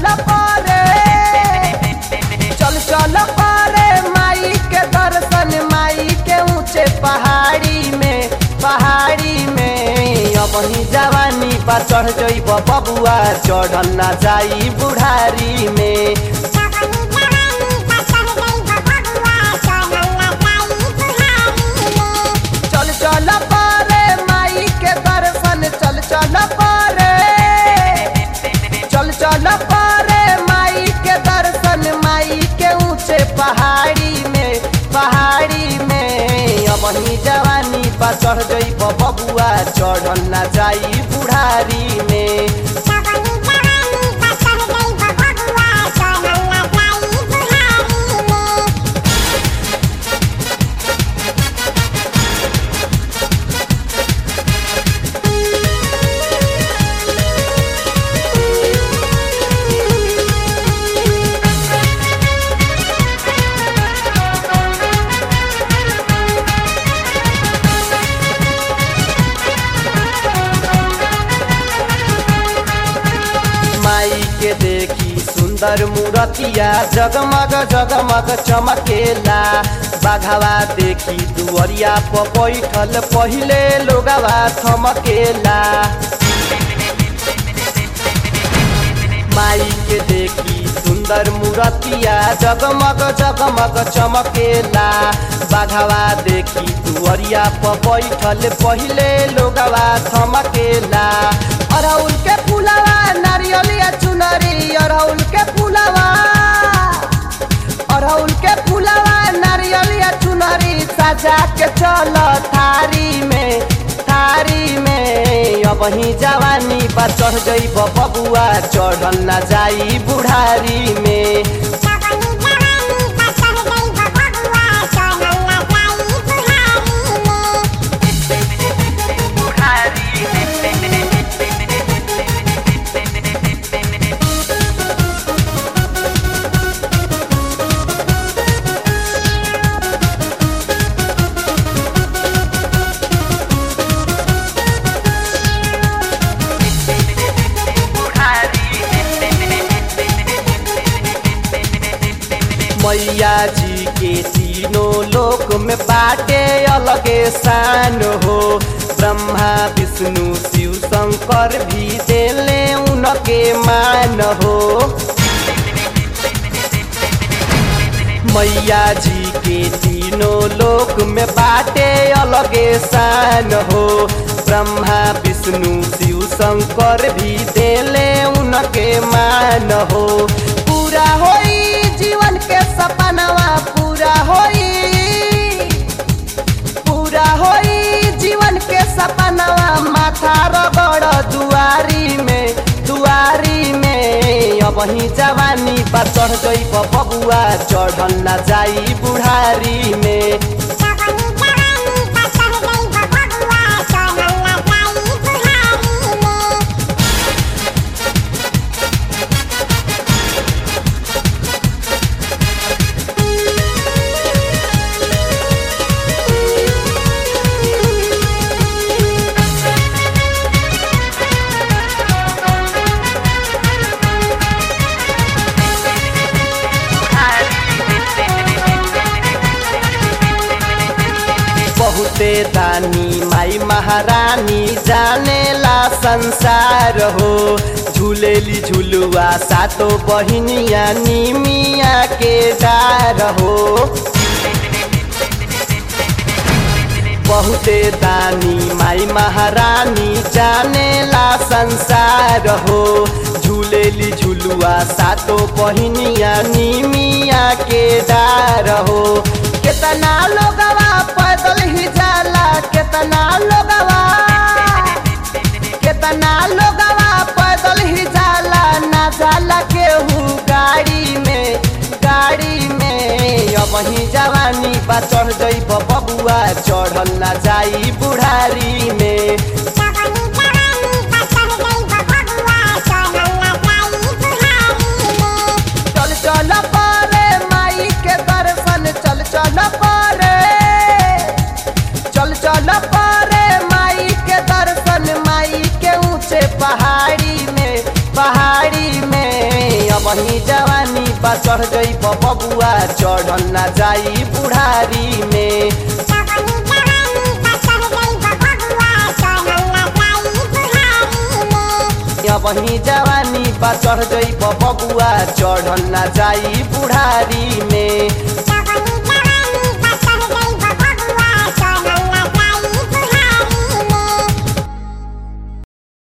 चल पारे चल चल पारे माई के दर्शन माई के ऊंचे पहाड़ी में पहाड़ी में अब ही जवानी पर चढ़ जइब बबुआ चढ़ल ना जाई बुढ़ारी में चल चल पारे माई के दर्शन चल चल पारे चल चल पारे माई के दर्शन माई के ऊंचे पहाड़ी में पहाड़ी में अब ही जवानी पर चढ़ जइब बबुआ चढ़ल ना जाई बुढ़ारी में माई के देखी सुंदर मूर्तिया जगमग जगमग चमकेला बाघवा देखी दुअरिया पर बैठल पहिले लोगवा थमकेला माई के देखी सुंदर मूर्तिया जगमग जगमग चमकेला बाघवा देखी दुअरिया पर बैठल पहिले लोगवा थमकेला अरहुल के फूलवा नारियलिया चुनरी अरहुल के फूलवा अरहुल के फूलवा नारियलिया चुनरी सजा के चल थारी में थारी में अब ही जवानी पर चढ़ जइब बबुआ चढ़ल ना जाई बुढ़ारी में मैया जी के तीनों लोक में बाटे अलगे शान हो ब्रह्मा विष्णु शिव शंकर भी देले उनके मान हो मैया जी के तीनों लोक में बाटे अलगे शान हो ब्रह्मा विष्णु शिव शंकर भी देले उनके मान हो पूरा होई जीवन के सपनवा पूरा होई पूरा होई जीवन के सपनवा माथा रगड़ दुआरी में दुआरी में अब ही जवानी पर चढ़ गई बबुआ चढ़ल ना जाई बुढ़ारी में बहुते दानी माई महारानी जानेला संसार हो झूलेली झुलुआ सातो बहिनिया निमिया के डार हो बहुते दानी माई महारानी जानेला संसार हो झूलेली झुलुआ सातो बहिनिया निमिया के डार हो केतना लोगवा पैदल ही जाला केतना लोगवा केतना लोगवा पैदल ही जाला ना जाला केहू गाड़ी में गाड़ी में अब ही जवानी बा चढ़ जइब बबुआ चढ़ल ना जाई बुढ़ारी में चल चल पारे माई के दर्शन चल चल पारे चल चल पारे माई के दर्शन माई के ऊंचे पहाड़ी में पहाड़ी में अब जवानी बा चढ़ गई बबुआ चढ़ल ना जाई बुढ़ारी में वही जवानी बा चढ़ गई बबुआ चढ़ल ना जाई बुढ़ारी में